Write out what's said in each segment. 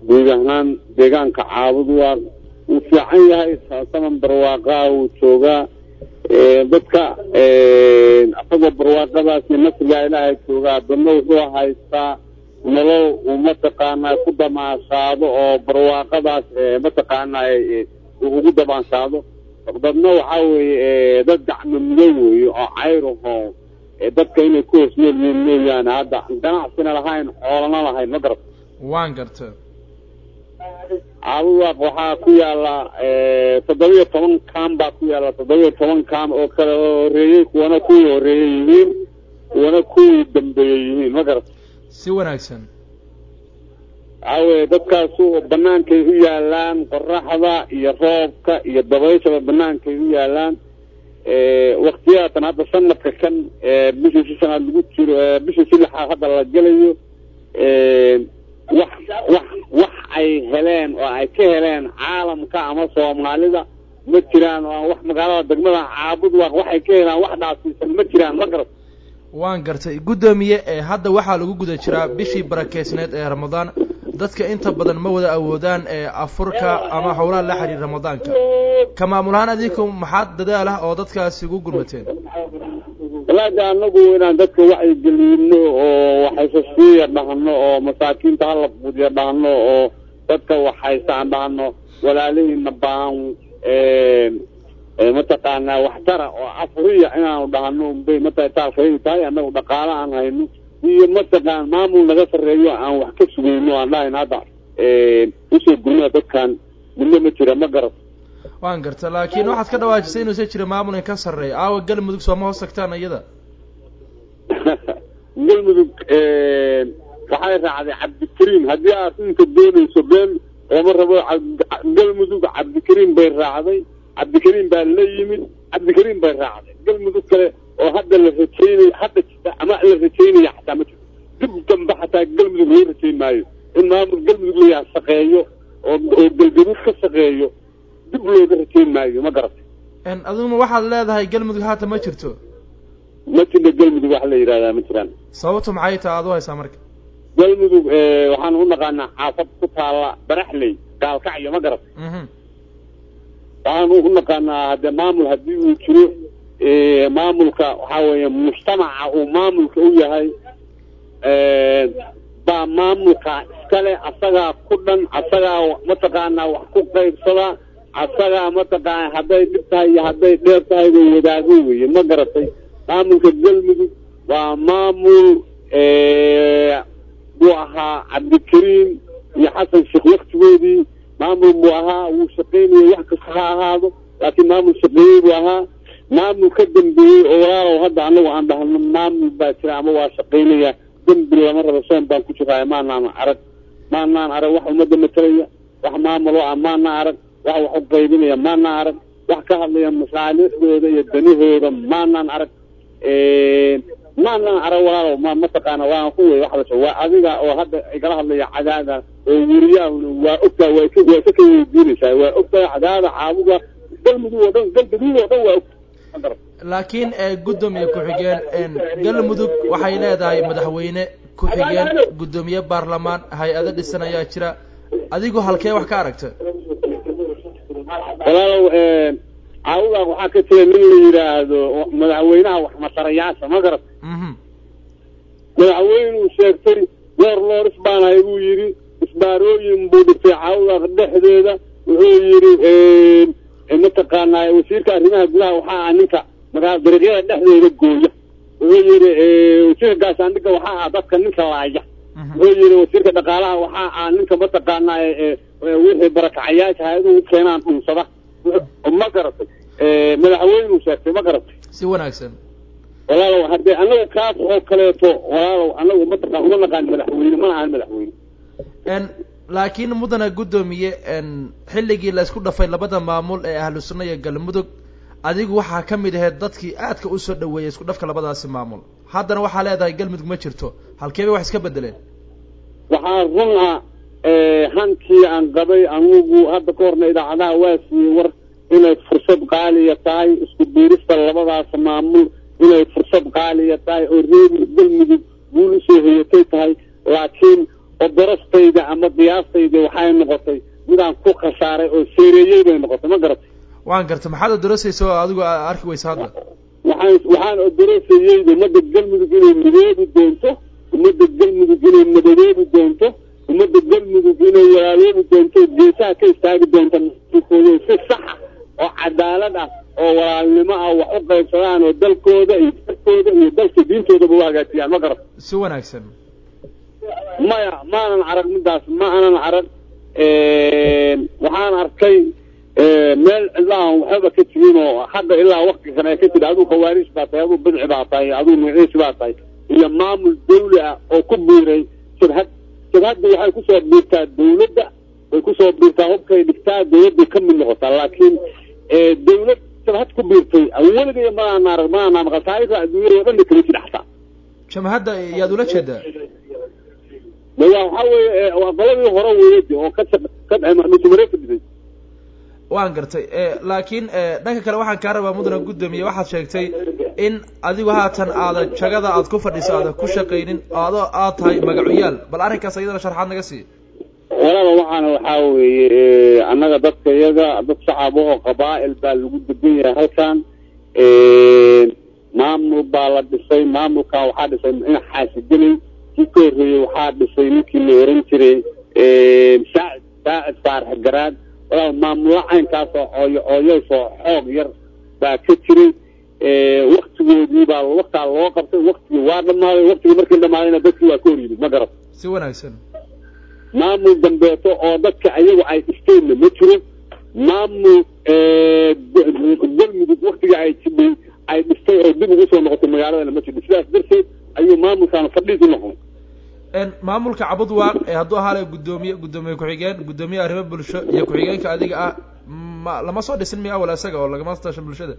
guud ahaan deegaanka caabud waa wuu fiican yahay saman barwaaqaa wuu joogaa dadka asagoo barwaaqadaas iyo nasrigaa ilaahay joogaa dana wuxuu haystaa nolol uu mataqaanaa ku damaashaado oo barwaaqadaas mataqaanaa ugu damaashaado dadna waxaa weeye dad gacmo mido weeye oo cayraho dadka inay ku hoos nool yihiin mooyaane hadda ganacsina lahayn xoolana lahayn ma garata waan garta caabudaaq waxaa ku yaala toddobiyo toban kaam baa ku yaala toddobiyo toban kaam oo kale horeeyey kuwana kuwii horeeyey yihiin kuwana kuwii dambeeyey yihiin ma garata si wanaagsan waxaa weye dadkaasu banaankay u yaalaan qoraxda iyo roobka iyo dabayshaba banaankay u yaalaan waktiyaatan hadda sanadka kan bishii si sanaad lagu jiro bishii si lixaad hadda la gelayo wax wax wax ay heleen oo ay ka heleen caalamka ama soomaalida ma jiraan oo wax magaalada degmada caabud waa waxay ka helaan wax dhaasiisan ma jiraan ma garat waan gartay guddoomiye ee hadda waxaa lagu guda jiraa bishii barakeysneed ee ramadaan dadka inta badan ma wada awoodaan ee afurka ama howlaha la xiriir ramadaanka ka maamul ahaan adinku maxaad dadaal ah oo dadkaasi ugu gurmateen walaada anagu inaan dadka wacyigelino oo waxaysasiiya dhahno oo masaakiinta hala quudiya dhahno oo dadka waxhaystaan dhahno walaalihiina baahan mataqaanaa waxtara oo afuriya inaanu dhahno unbay mataalkaygu tahay anagu dhaqaalo aan hayno iyo mataqaan maamul naga sarreeyo aan wax ka sugayno aan dhahayn hadda usoo gurnaa dadkan midna ma jira ma garat waan garta laakiin waxaad ka dhawaajisay inuusan jira maamul in ka sarreeya aawa galmudug sooma hoos tagtaan iyada galmudug waxay raacday cabdikariim haddii aad inka doonayso been ooma rabo galmudug cabdikariim bay raacday cabdikariim baa la yimid cabdikariim bay raacday galmudug kale oo hadda la rajaynayo hadda jirta ama la rajaynaya xataa ma jirto dib dambe xataa galmudug loo rajayn maayo in maamul galmudug layaa shaqeeyo oo oo galgaduud ka shaqeeyo dib looga rajayn maayo ma garatay adiguna waxaad leedahay galmudug haata ma jirto ma jirna galmudug wax la yidhahdaa ma jiraan sababtu maxay taha aad u haysaa marka galmudug waxaan u naqaanaa xaafad ku taala baraxley gaalkacyo ma garatay waxaan u naqaanaa hadde maamul haddii uu jiro maamulka waxaa weeye mujtamaca uu maamulka u yahay baa maamulka iskale asagaa ku dhan asagaa mataqaanaa wax ku qaybsada asagaa mataqaana hadday dhib tahay iyo hadday dheer tahay bay wadaago weye ma garatay maamulka galmudug waa maamul buu ahaa cabdikariim iyo xasan sheekh waktigoodii maamul buu ahaa wuu shaqaynayay wax kasta ha ahaado laakiin maamul shaqeeyey buu ahaa maamul ka dambeeyey oo walaalow hadda anagu aan dhahno maamul baa jira ama waa shaqaynaya dembi lama rabo soon baan ku jiraayo maanaan arag maanaan arag wax ummadda matalaya wax maamulo ah maanaan arag wax wax u qaybinaya maanaan arag wax ka hadlaya masaalixdooda iyo danahooda maanaan arag maanaan arag walaalow ma mataqaana waan ku wey waxbasha waa adiga oo hadda igala hadlaya cadaada oo weriyaahuna waa ogtaa waa ka waa ka ka weydiinaysaa waa ogtaa cadaada caabuga galmudug oo dhan galgaduud oo dhan waa ogta laakiin guddoomiye ku-xigeen galmudug waxay leedahay madaxweyne ku-xigeen guddoomiye baarlamaan hay-ado dhisan ayaa jira adigu halkee wax ka aragta walaalow caabudaaq waxaa ka jira nin la yidhaahdo madaxweynaha waxmatarayaasha ma garat madaxweynuu sheegtay loor looris baanahay buu yidhi isbaarooyin buu dhigtay caabudaaq dhexdeeda wuxuu yidhi mataqaanaa wasiirka arrimaha gudaha waxaa ah ninka magaa dariiqyada dhexdeeda gooya wuxuu yidhi wasiirka gaashaandhigga waxaa ah dadka ninka laaya wuxuu yidhi wasiirka dhaqaalaha waxaa ah ninka mataqaanaa wixii barakacayaasha hay-aduhu u keenaan dhunsada ma garatay madaxweynuu sheegtay ma garatay si wanaagsan walaalow haddee anagu kaas oo kaleeto walaalow anagu mataqaan uma naqaan madaxweyne mana ahan madaxweyne laakiin mudana guddoomiye xilligii la isku dhafay labada maamul ee ahlu sunna iyo galmudug adigu waxaa ka mid ahayd dadkii aadka usoo dhaweeyay isku dhafka labadaasi maamul haddana waxaa leedahay galmudug ma jirto halkee bay wax iska bedeleen waxaa run ah hankii aan qabay anugu hadda ka horna idaacadaha waa siiyey war inay fursad qaaliya tahay isku biirista labadaas maamul inay fursad qaaliya tahay oo reer galmudug guul usoo hoyatay tahay laakiin oo darastayda ama qiyaastayda waxay noqotay midaan ku khasaaray oo seereeyey bay noqotay ma garatay waan garta maxaad odorosaysa oo adigu arki weysa hadda waxaan waxaan odorosayey ummadda galmudug inay midoobi doonto ummadda galmudug inay madadoobi doonto ummadda galmudug inay walaaloobi doonto geesaha ka istaagi doonto kooda si saxa oo cadaalad ah oo walaalnimo ah wax u qaybsadaan oo dalkooda iyo dalkooda iyo dalka diintoodaba u hagaajiyaan ma garata si wanaagsan maya maanan arag midaas ma anan arag waxaan arkay meel cidlahan waxbaba ka jirin oo hadda ilaa wakti kan ay ka jira aduu khawaariij baa tahay aduu bidci baa tahay aduu magaciisi baa tahay iyo maamul dawli ah oo ku biiray jabhad jabhadda waxay kusoo biirtaa dawladda way kusoo biirtaa hubkay dhigtaa dawladday ka mid noqotaa laakiin dawlad jabhad ku biirtay weligay maana arag maana maqal taariikhda adduunyada oo dhan kama jira xataa jamhadda yaad ula jeedaa de waa waxaa weeye waa qoladii hore weeyade oo ka ka dhusumare ka dhisay waan gartay laakiin dhanka kale waxaan kaa rabaa mudana guddoomiye waxaad sheegtay in adigu haatan aada jagada aad ku fadhiso aada ku shaqaynin adoo aad tahay magacuyaal bal arrinkaas iyadana sharxaad naga sii walaaba waxaana waxaa weeye annaga dadka iyaga dad shacab oo qabaa'il baa lagu degan yahay halkan maamul baa la dhisay maamulkan waxaa dhisay in xaasigelay kii ka horreeyey waxaa dhisay ninkii la oran jiray saacid saacid faarax garaad walaal maamulo caynkaas oo ooyo ooyeysoo xoog yar baa ka jiray waktigoodii baa waktaa loo qabtay waktigii waa dhamaaday waktigii markii dhamaadayna dadkii waa ka hor yimid ma garat si wanaagsan maamul dambeeto oo dadka ayagu ay dhisteenna ma jiro maamul galmudug waktigii ay jidhay ay dhistay oo dib ugu soo noqotay magaaladana ma jidho sidaas darteed ayuu maamulkaan fadhiis u noqon maamulka cabudwaaq ee hadduu ahaale guddoomiye guddoomiye ku-xigeen guddoomiye arrimo bulsho iyo ku-xigeenka adiga ah ma lama soo dhisin miya awal isaga oo lagama tashan bulshada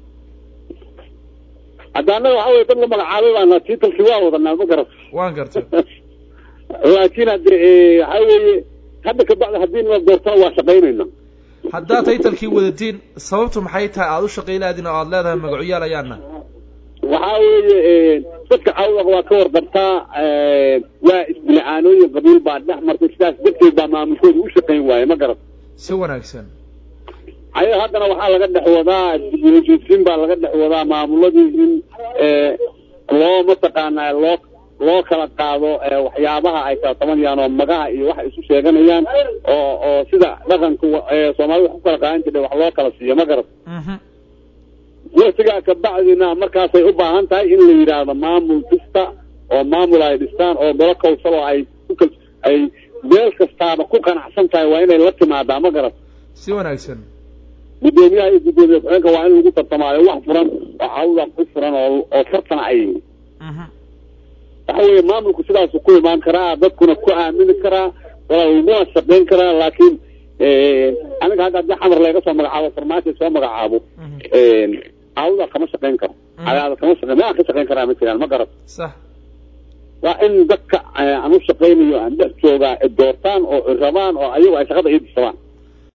hadda annaga waxa weye dad la magacaabay baana tiitalkii waa wadanaa ma garat waan gartay laakiin hadde waxa weeye hadda kabacdi haddii nala doortana waa shaqaynayna haddaad taytalkii wadatiin sababtu maxay tahay aada u shaqaylaadin oo aada leedahay magacuyaal ayaana waxaa weeye dadka cawdaq waa ka warqabtaa waa isbila-aanooyin qabiil baa dhex martay sidaas darteed baa maamulkooda u shaqayn waaye ma garat si wanaagsan ayaga haddana waxaa laga dhex wadaa heshiisiin baa laga dhex wadaa maamuladii in loo mataqaanaa loo loo kala qaado waxyaabaha ay kala tabanayaan oo magaha iyo waxa isu sheeganayaan oo oo sida dhaqanka soomaalida wax ku kala qaadan jirtay wax loo kala siiyo ma garat waktigaa kabacdina markaasay u baahan tahay in la yidhaahdo maamul dhista oo maamul ay dhistaan oo golo kawsal oo ay ku ay meel kastaaba ku qanacsan tahay waa inay la timaadaa ma garat si wanaagsan guddoomiyaha iyo guddoomiye ku-xigeenka waa in lagu tartamaayo wax furan oo cawda ku furan oo oo tartana ay waxa weeye maamulku sidaasu ku imaan karaa dadkuna ku aamini karaa walaa laguna shaqayn karaa laakiin aniga hadda haddii xamar laga soo magacaabo farmaajo soo magacaabo cawda kama shaqayn karo cadaada kama shaqayn maa ka shaqayn karaa ma jiraan ma garat sax waa in dadka aan u shaqaynayo aan dhex joogaa doortaan oo rabaan oo ayagu ay shaqada ii disabaan